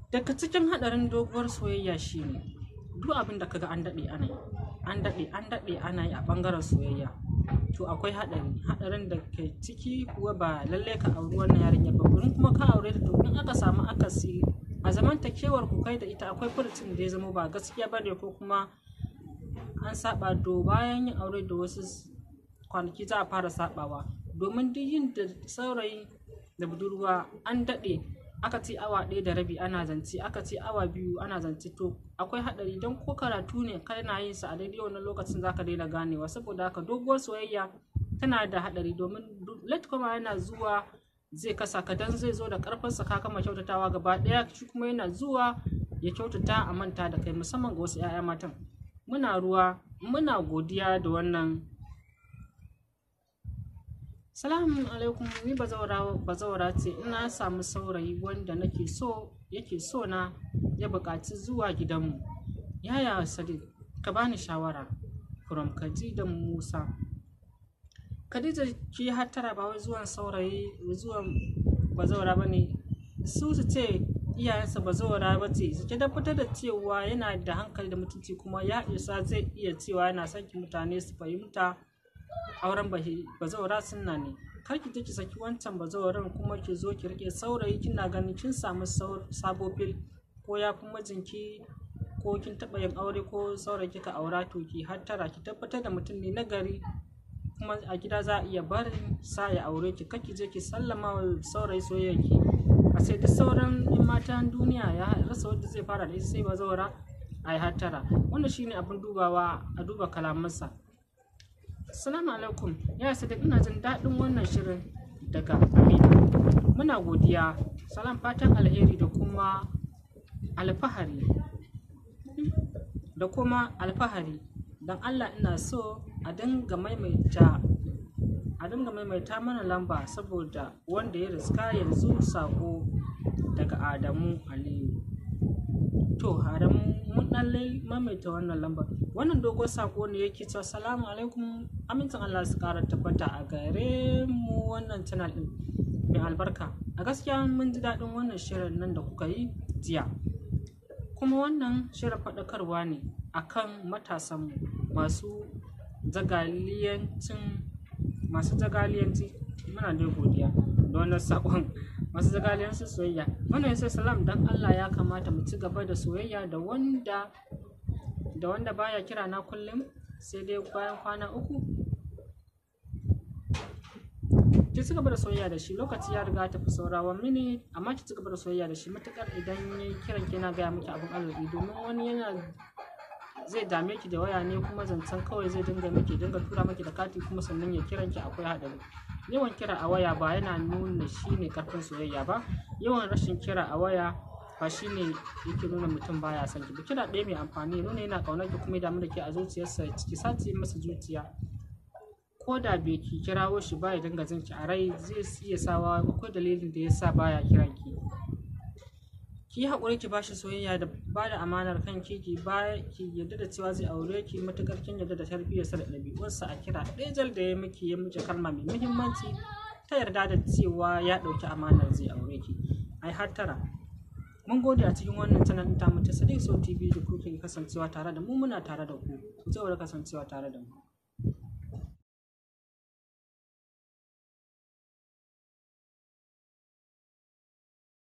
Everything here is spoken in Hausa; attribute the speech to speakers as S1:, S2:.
S1: daga cikin haɗarin doguwar soyayya shine duk abin da kaga an daɗe ana yi an daɗe an daɗe ana yi a ɓangaren soyayya to akwai haɗari haɗarin da ke ciki kuwa ba lallai ka auri wannan yarinyar ba in kuma ka aure ta to in aka samu akasi a zamantakewar ku kai da ita akwai furucin da ya zama ba gaskiya ba ne ko kuma an saba do bayan yin aure da wasu kwanaki za a fara sabawa domin duk yin da saurayi da budurwa an daɗe aka ce awa ɗaya da rabi ana zance aka ce awa biyu ana zance to akwai haɗari don ko karatu ne kana yin sa a daidai wannan lokacin zaka daina ganewa saboda haka doguwar soyayya tana da haɗari domin late kuma yana zuwa zai kasa ka dan zai zo da karfinsa ka kama kyautatawa gaba ɗaya shi kuma yana zuwa ya kyautata a manta da kai musamman ga wasu 'ya'ya matan muna ruwa muna godiya da wannan salamu alaikum ni bazawara ce ina samu saurayi wanda nake so yake so na ya buƙaci zuwa gidanmu yaya sadiq ka bani shawara from da musa khadija ki hattara ba wai zuwan saurayi zuwan bazawara ba ne su su ce iyayensa bazawara ba ce su tabbatar da cewa yana da hankali da mutunci kuma ya isa zai iya cewa yana son ki mutane su fahimta auren bazawara sunna ne kar ki je ki saki wancan bazawaran kuma ki zo ki rike saurayi kina ganin kin samu sabo fil ko ya fi mijinki ko kin taɓa yin aure ko saurayi kika aura to ki hattara ki tabbatar da mutum ne nagari kuma a gida za a iya barin sa ya aure ki kar ki je ki sallama wa saurayi soyayyarki a sai da sauran yan matan duniya ya rasa wanda zai fara da ita sai bazawara a yi hattara wannan shine abin dubawa a duba kalamansa Assalamu alaikum ya sadiq ina jin daɗin wannan shirin daga Amina. Muna godiya, salam fatan alheri da kuma alfahari. Da kuma alfahari don Allah ina so a dinga maimaita a dinga maimaita mana lamba saboda wanda ya riska yanzu sako daga Adamu Aliyu. To, Adamu mun ɗan maimaita wannan lambar. Wannan dogon sako ne yake cewa salamu alaikum amincin Allah su ƙara tabbata a gare mu wannan channel ɗin mai albarka. A gaskiya mun ji daɗin wannan shirin nan da kuka yi jiya. Kuma wannan shirin faɗakarwa ne akan matasanmu masu zagaliyancin masu zagaliyanci muna da godiya da wannan sakon masu zagaliyancin soyayya wannan yasa salam dan Allah ya kamata mu ci gaba da soyayya da wanda da wanda baya kira na kullum sai dai bayan kwana uku ki ci gaba da soyayya da shi lokaci ya riga ta fi saurawa mini amma ki ci gaba da soyayya da shi matukar idan ya kiran ki na gaya miki abin arziki domin wani yana zai dame ki da waya ne kuma zancen kawai zai dinga miki dinga tura miki da kati kuma sannan ya kiran ki akwai haɗari yawan kira a waya ba yana nuna shi ne karfin soyayya ba yawan rashin kira a waya ba shi ne yake nuna mutum baya son ki kira ɗaya mai amfani nuna yana ƙaunar ki kuma ya damu da ke a zuciyarsa ki sace masa zuciya ko da bai ki kirawo shi ba ya dinga jin ki a rai zai iya sawa akwai dalilin da ya sa baya kiran ki ki yi haƙuri ki bashi soyayya da ba da amanar kan ki ki ba ki yarda da cewa zai aure ki matuƙar kin yarda da tarbiyyarsa da ɗabi'unsa a kira ɗaya jal da ya miki ya miki kalma mai muhimmanci ta yarda da cewa ya ɗauki amanar zai aure ki ai hattara mun gode a cikin wannan channel ta mu ta Sadiq So TV da kuke kasancewa tare da mu muna tare da ku ku ci gaba da kasancewa tare da mu